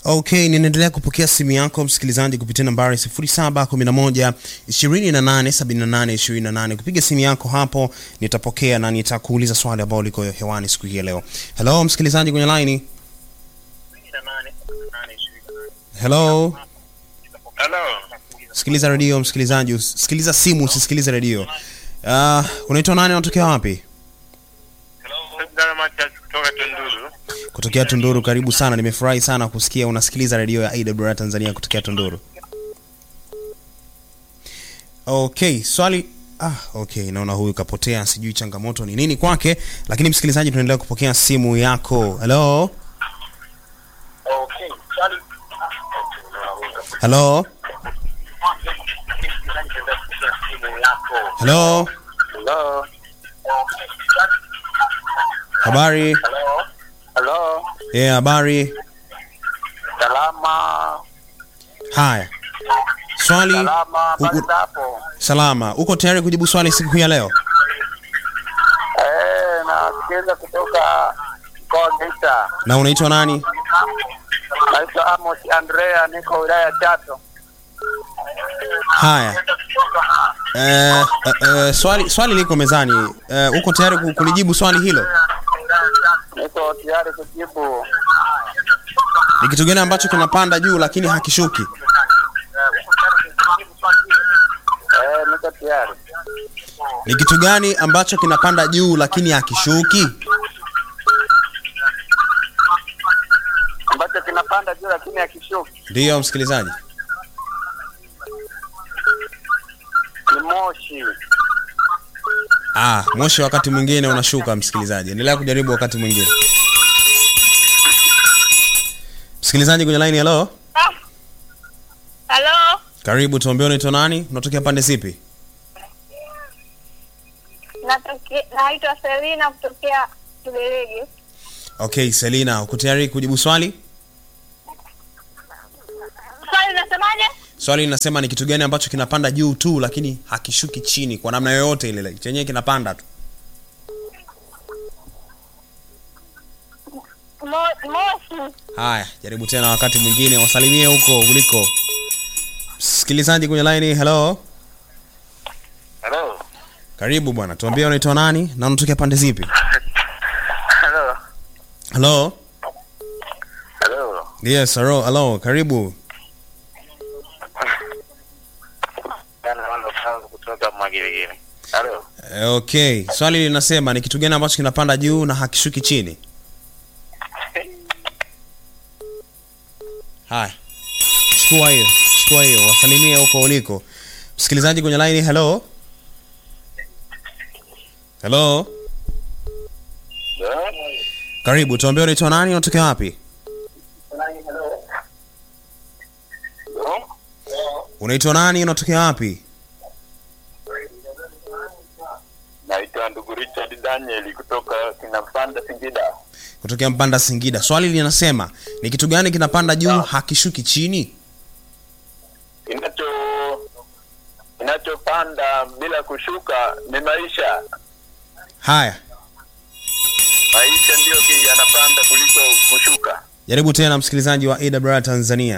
Okay, ninaendelea kupokea simu yako msikilizaji kupitia nambari 0711 2878 28. Kupiga simu yako hapo nitapokea na nitakuuliza swali ambalo liko hewani siku hii ya leo. Hello msikilizaji kwenye line. Hello. Halo. Sikiliza redio msikilizaji, us- sikiliza simu usisikilize redio. Uh, unaitwa nani unatokea wapi? Dana Matias kutoka Tunduru. Kutokea Tunduru, karibu sana. Nimefurahi sana kusikia unasikiliza redio ya AWR Tanzania kutokea Tunduru. Okay, swali ah, okay, naona huyu kapotea, sijui changamoto ni nini kwake, lakini msikilizaji, tunaendelea kupokea simu yako. Hello, Okay. Swali. hello, hello, Hello. habari? Hello. Hello. Yeah, habari. Salama. Haya, swali Salama. u- u- Basi hapo. salama. Uko tayari kujibu swali siku hii ya leo? Eh, nasikiliza kutoka mkoa wa Geita. Na unaitwa nani? Naitwa Amos Andrea, niko wilaya ya Chato. Haya. Eh, eh, eh, swali swali liko mezani. Eh, uko tayari ku- kulijibu swali hilo? Niko tayari kujibu. Ni kitu gani ambacho kinapanda juu lakini hakishuki? Eh, niko tayari. Ni kitu gani ambacho kinapanda juu lakini hakishuki? Ambacho kinapanda juu lakini hakishuki. Ndiyo msikilizaji. Ni moshi. Ah, moshi wakati mwingine unashuka msikilizaji. Endelea kujaribu wakati mwingine. Msikilizaji kwenye line, hello. Halo, Karibu, tuambie unaitwa nani? Unatokea pande zipi? natoke- naitwa Selina kutokea Kibelege. Okay, Selina, uko tayari kujibu swali? Swali unasemaje? Swali linasema ni kitu gani ambacho kinapanda juu tu lakini hakishuki chini kwa namna yoyote ile, like, chenyewe kinapanda tu. Mo- Moshi. Haya, jaribu tena wakati mwingine, wasalimie huko uliko. Msikilizaji kwenye line, hello. Hello. Karibu bwana, tuambie unaitwa nani na unatokea pande zipi? Hello. Hello. Hello. Yes, hello, hello. Karibu. Jana wana kwanza kutoka Mwagiligili. Hello. Eh, Okay, swali linasema ni kitu gani ambacho kinapanda juu na hakishuki chini? Haya, chukua hiyo, chukua hiyo, wasalimie huko uliko. Msikilizaji kwenye line, hello. Hello. Karibu, tuambie unaitwa nani, unatokea wapi? Unaitwa nani, unatokea wapi? Naitwa ndugu Richard Daniel kutoka Kinapanda Singida. Kutokea Mpanda Singida. Swali linasema ni kitu gani kinapanda juu hakishuki chini? Kinacho kinachopanda bila kushuka ni maisha. Haya, Maisha ndiyo ki yanapanda kuliko kushuka. jaribu tena msikilizaji wa AWR Tanzania.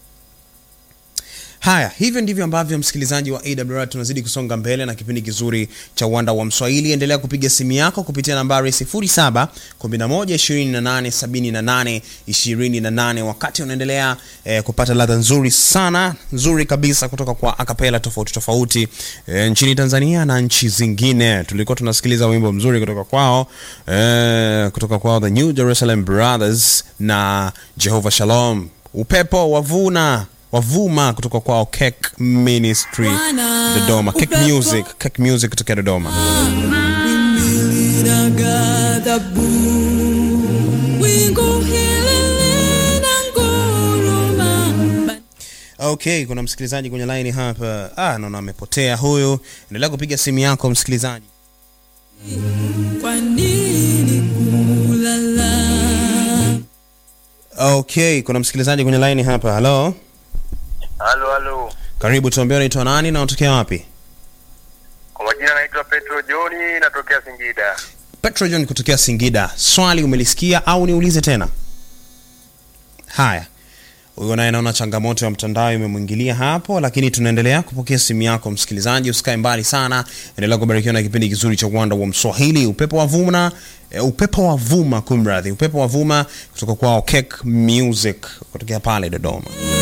Haya, hivyo ndivyo ambavyo msikilizaji wa AWR tunazidi kusonga mbele na kipindi kizuri cha uwanda wa Mswahili. Endelea kupiga simu yako kupitia nambari 07 11 28 78 28 wakati unaendelea eh, kupata ladha nzuri sana nzuri kabisa kutoka kwa akapela tofauti tofauti eh, nchini Tanzania na nchi zingine. Tulikuwa tunasikiliza wimbo mzuri kutoka kwao eh, kutoka kwao the New Jerusalem Brothers na Jehovah Shalom. Upepo wavuna wavuma kutoka kwao Cake Ministry Dodoma, Cake Music, Cake Music kutoka Dodoma. Okay, kuna msikilizaji kwenye line hapa. Ah, naona amepotea huyu. Endelea kupiga simu yako msikilizaji. Okay, kuna msikilizaji kwenye line hapa. Hello. Halo halo. Karibu, tuambie unaitwa nani na unatokea wapi? Kwa majina naitwa Petro Johni natokea Singida. Petro John kutokea Singida. Swali umelisikia au niulize tena? Haya. huyo naye naona changamoto ya mtandao imemwingilia hapo lakini tunaendelea kupokea simu yako msikilizaji usikae mbali sana endelea kubarikiwa na kipindi kizuri cha uwanda wa mswahili upepo wa vuma e, upepo wa vuma kumradhi upepo wa vuma kutoka kwao Cake music kutokea pale dodoma